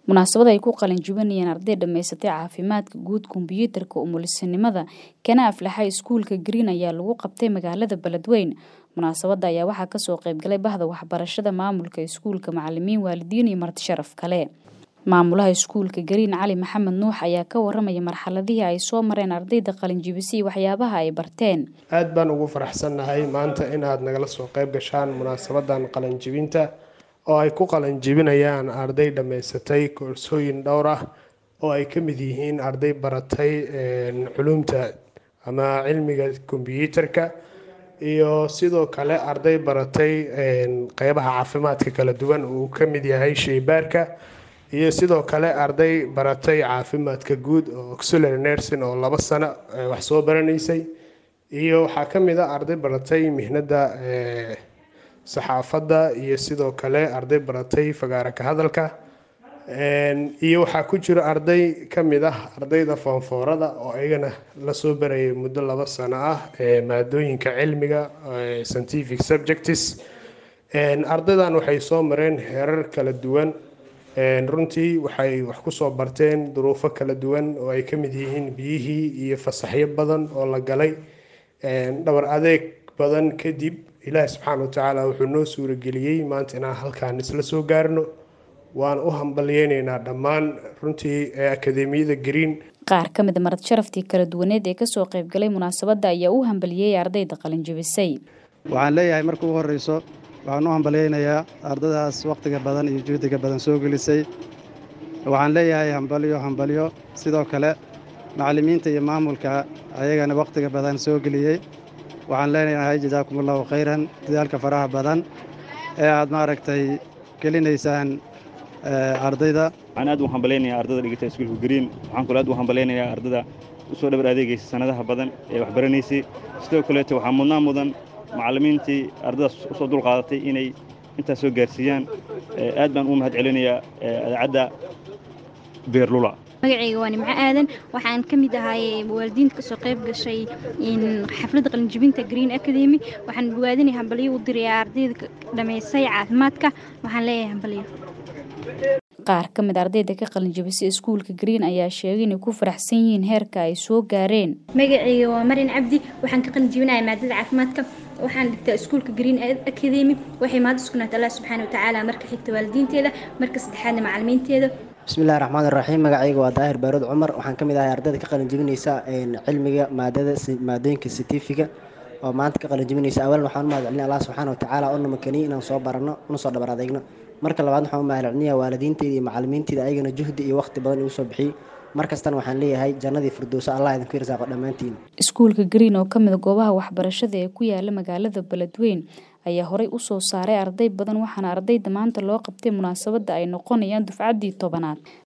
munaasabad ay ku qalin jibinayeen arday dhammaysatay caafimaadka guud kombiyuutarka umulisinimada kana aflaxay iskuulka green ayaa lagu qabtay magaalada beledweyn munaasabada ayaa waxaa kasoo qeybgalay bahda waxbarashada maamulka iskuulka macalimiin waalidiin iyo marti sharaf kale maamulaha iskuulka green cali maxamed nuux ayaa ka waramaya marxaladihii ay soo mareen ardayda qalinjibisi iyo waxyaabaha ay barteen aad baan ugu faraxsannahay maanta inaad nagala soo qayb gashaan munaasabadan qalinjibinta oo ay ku qalinjibinayaan arday dhammaysatay koorsooyin dhowr ah oo ay ka mid yihiin arday baratay culumta ama cilmiga kombiyuutarka iyo sidoo kale arday baratay qeybaha caafimaadka kala duwan uu ka mid yahay sheybaarka iyo sidoo kale arday baratay caafimaadka guud oo auxiliary nursing oo laba sano wax soo baranaysay iyo waxaa ka mid a arday baratay mihnada saxaafadda iyo sidoo kale arday baratay fagaara ka hadalka iyo waxaa ku jira arday ka mid ah ardayda foonfoorada oo iyagana lasoo barayay muddo laba sano ah maadooyinka cilmiga scientific subjects ardaydan waxay soo mareen heerar kala duwan runtii waxay wax kusoo barteen duruufo kala duwan oo ay ka mid yihiin biyihii iyo fasaxyo badan oo la galay dhabar adeeg badan kadib ilaahi subxaana watacaala wuxuu noo suurageliyey maanta inaan halkaan isla soo gaarno waan u hambalyeyneynaa dhammaan runtii akademiyada green qaar ka mid a marad sharaftii kala duwaneed ee kasoo qeybgalay munaasabadda ayaa u hambaliyey ardayda qalinjibisay waxaan leeyahay marka ugu horreyso waxaan u hambalyeynayaa ardadaas wakhtiga badan iyo juhdiga badan soo gelisay waxaan leeyahay hambalyo hambalyo sidoo kale macallimiinta iyo maamulka ayagana wakhtiga badan soo geliyey waxaan leenahay jazaakum allahu khayran dadaalka faraha badan ee aad maaragtay gelinaysaan ardayda waxaan aad u hambalaynayaa ardada dhigata iskuulka green waxaan kaloo aad u hambalaynayaa ardada usoo dhabar adeegaysa sanadaha badan ee waxbaranaysay sidoo kaleeto waxaa mudnaa mudan macallimiintii ardadaas usoo dulqaadatay inay intaas soo gaarsiiyaan aad baan u mahad celinayaa adaacadda beerlula magacayga waa nimco aadan waxaan ka mid ahay waalidiinta kasoo qayb gashay xafladda qalinjibinta green academy waxaan dhawaadinay hambalyo u dirayaa ardayda dhammaysay caafimaadka waxaan leeyahay hambalyo qaar ka mid ardayda ka qalinjibisay iskuulka green ayaa sheegay inay ku faraxsan yihiin heerka ay soo gaareen magacayga waa marin cabdi waxaan ka qalinjibinaya maadada caafimaadka waxaan dhigtaa iskuulka green academy waxay maada sugnaata allah subxaana watacaala marka xigta waalidiinteeda marka saddexaadna macalimiinteeda bismillahi raxmaan iraxiim magacayga waa daahir baarood cumar waxaan ka mid ahay ardayda ka qalinjibinaysa cilmiga maadada maadooyinka sitifiga oo maanta ka qalinjibinaysa awalan waxaan u mahad celinaya allah subxaana watacaala oo namakaniy inaan soo baranno una soo dhabar adeegno marka labaad waxaan u mahad celinaya waalidiinteyda iyo macalimiinteyda ayagana juhdi iyo waqti badan igu soo bixiyey markastana waxaan leeyahay jannadii firdowso allah idinku irsaaqo dhammaantiin iskuulka green oo ka mid goobaha waxbarashada ee ku yaala magaalada beledweyn ayaa horey u soo saaray arday badan waxaana ardayda maanta loo qabtay munaasabadda ay noqonayaan dufcaddii tobanaad